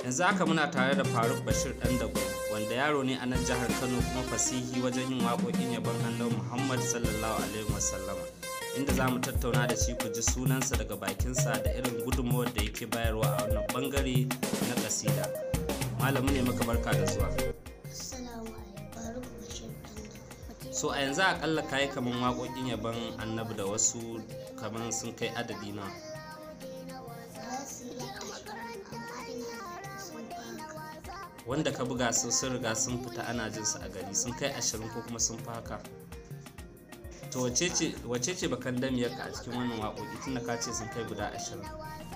yanzu haka muna tare da faruk bashir dan dago wanda yaro ne a nan jihar kano kuma fasihi wajen yin waƙoƙin yabon annabi muhammad sallallahu alaihi wasallama inda za mu tattauna da shi ku ji sunansa daga bakinsa da irin gudunmawar da yake bayarwa a wannan bangare na kasida malamu ne maka barka da zuwa so a yanzu akalla kayi kaman waƙoƙin yabon annabi da wasu kaman sun kai adadi na wanda ka buga su sun riga sun fita ana jin su a gari sun kai ashirin ko kuma sun fi haka to wace ce bakan damiyarka a cikin wannan waƙoƙi tunda ka ce sun kai guda ashirin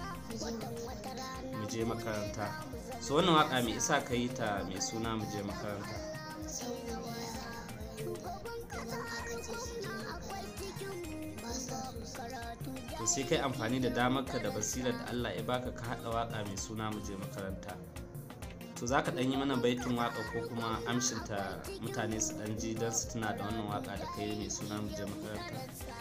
mu je makaranta so wannan waƙa mai isa ka yi ta mai suna mu je makaranta to sai kai amfani da damarka da basirar da allah ya baka ka haɗa waƙa mai suna mu je makaranta to za ka ɗan yi mana baitin waka ko kuma amshinta mutane su ɗan ji don su tuna da wannan waka da kai mai suna mu je makaranta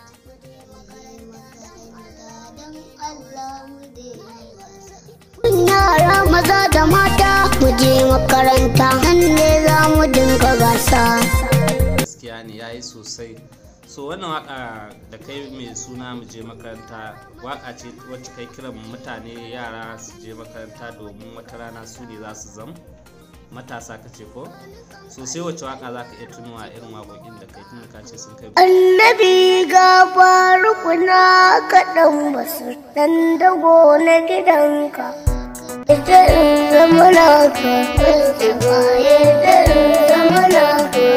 yara maza da mata mu je makaranta nan ne za mu dinga gasa gaskiya ne ya yi sosai so wannan waka da kai mai suna mu je makaranta waka ce wacce kai kiran mutane yara su je makaranta domin wata rana su ne za su zam matasa ka ce ko so sai wacce waka za ka iya tunuwa irin waƙoƙin da kai tun ka ce sun kai annabi ga farukuna kaɗan basu ɗan dago na gidanka ita in zama naka ita in zama naka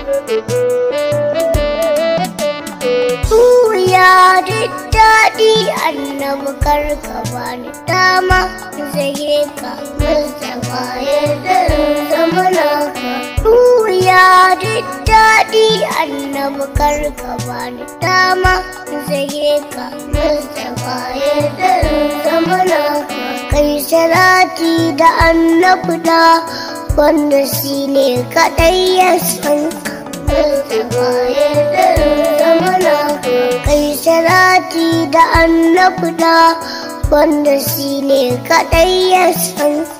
ya ji daɗi annabi karka bani dama zage ka Mustapha ya zama naka ya ji daɗi annabi karka bani dama zage ka Mustapha ya zama naka kai salati da annabi da wanda shi ne kaɗai ya san ka Mustapha ya zama naka kai salati da annabi da wanda shi ne kaɗai ya san